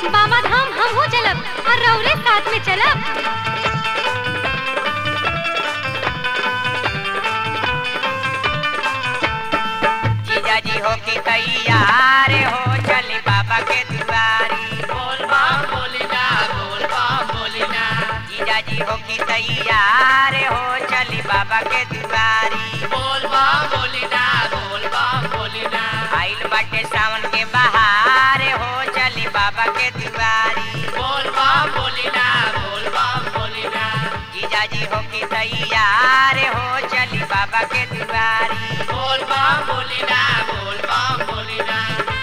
बाबा धाम हम हो चलब और रौरे साथ में चलब जीजा जी हो की तैयार हो चली बाबा के दुआरी बोल बम बोलिना बोल बम बोलिना जीजा जी हो की तैयार हो चली बाबा के दुआरी बोल बम बोलिना बोल बम बोलिना आइल बाटे सावन के बहार हो चली बाबा के दुआरी बोल बम बोलिना बोल बम बोलिना जीजा जी हो की तैयार हो चली बाबा के दुआरी बोल बम बोलिना बोल बम बोलिना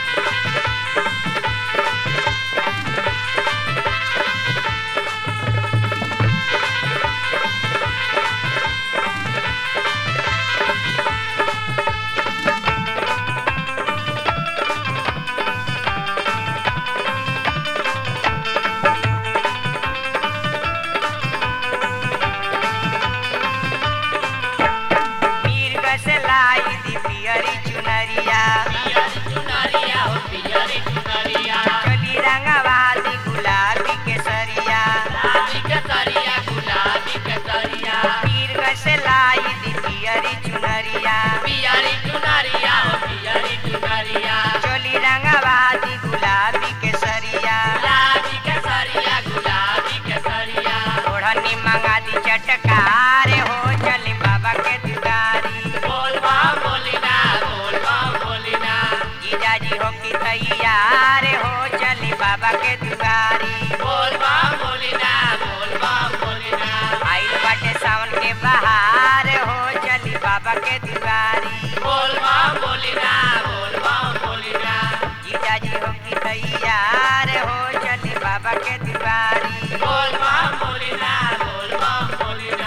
मीर से लाई दी पियरी चुनरिया पियरी चुनरिया हो पियरी चुनरिया चली रंगवादी गुलाबी केसरिया गुलाबी केसरिया गुलाबी केसरिया मीर से लाई दी पियरी चुनरिया पियरी चुनरिया हो पियरी चुनरिया चोली रंगवादी गुलाबी केसरिया गुलाबी केसरिया गुलाबी केसरिया ओढ़नी मंगा दी चटकार हो चली बाबा के दुआरी बोल बम बोलिना बोल बम बोलिना जीजा जी हो की तैयार हो चली बाबा के दुआरी बोल बम बोलिना बोल बम बोलिना आइल बाटे सावन के बहार हो चली बाबा के दुआरी बोल बम बोलिना बोल बम बोलिना जीजा जी हो की तैयार हो चली बाबा के दुआरी बोल बम बोलिना बोल बम बोलिना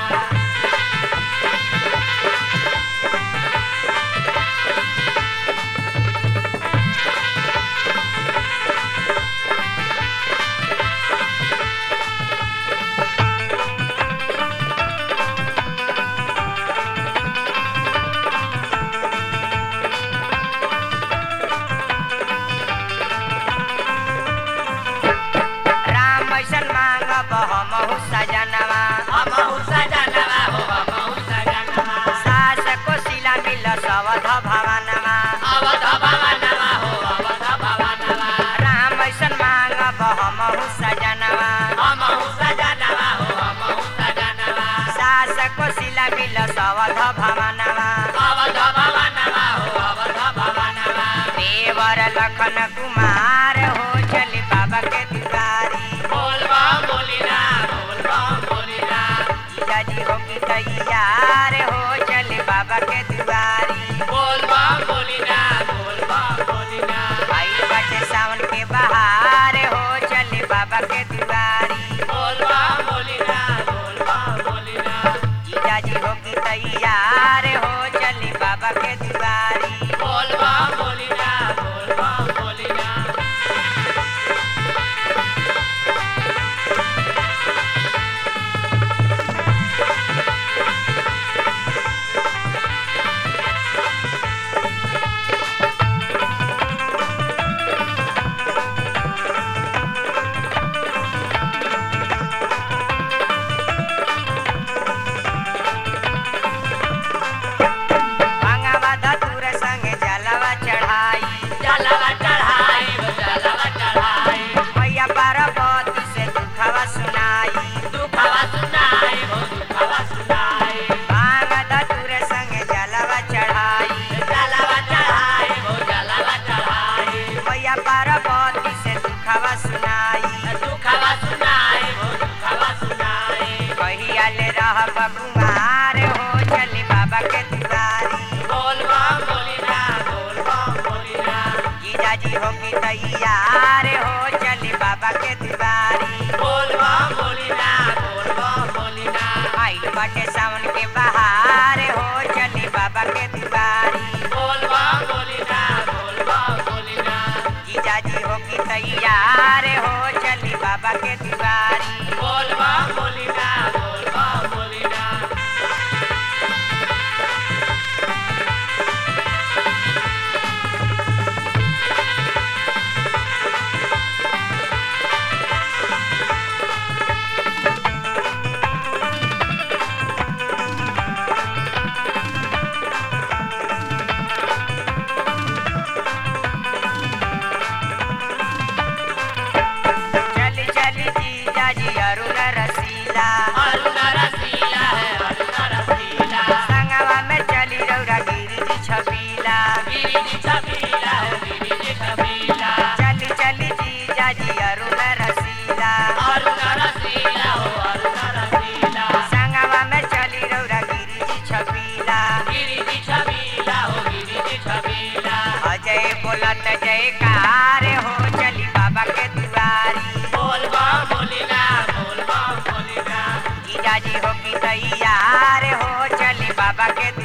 राम ऐसन मांगब हमहु सजनवा हमहु सजनवा हो हमहु सजनवा सास को सिला मिल सवध भवनवा अवध भवनवा हो अवध भवनवा राम ऐसन मांगब हमहु सजनवा हमहु सजनवा हो हमहु सजनवा सास को सिला मिल सवध भवनवा अवध भवनवा हो अवध भवनवा देवर लखन कुमार हो चली बाबा के दुआरी बोल बम बोलिना बोल बम बोलिना जीजा जी हो की तैयार हो चली बाबा के दुआरी बोल बम बोलिना बोल बम बोलिना आइल बाटे सावन के बहार हो चली बाबा के दुआरी बोल बम बोलिना बोल बम बोलिना जीजा जी हो की तैयार हो चली बाबा के दुआरी बोल बम बोलिना बोल बम बोलिना भांगवा धतूर संग जलवा चढ़ाई जलवा चढ़ाई हो जलवा चढ़ाई मैया पार्वती से दुखवा सुनाई दुखवा सुनाई हो दुखवा सुनाई भांग धतूर संग जलवा चढ़ाई जलवा चढ़ाई हो जलवा चढ़ाई मैया पार्वती से दुखवा सुनाई दुखवा सुनाई हो दुखवा सुनाई कहिया ले रह कुमार हो चली बाबा के दुआरी बोल बम बोलिना बोल बम बोलिना जीजा जी हो की तैयार हो चली बाबा के दुआरी बोल बम बोलिना बोल बम बोलिना आइल बाटे सावन के बहार हो चली बाबा के दुआरी बोल बम बोलिना बोल बम बोलिना जीजा जी हो की तैयार हो चली बाबा के दुआरी बोल बम बोलिना बोल बम बोलिना बाबा के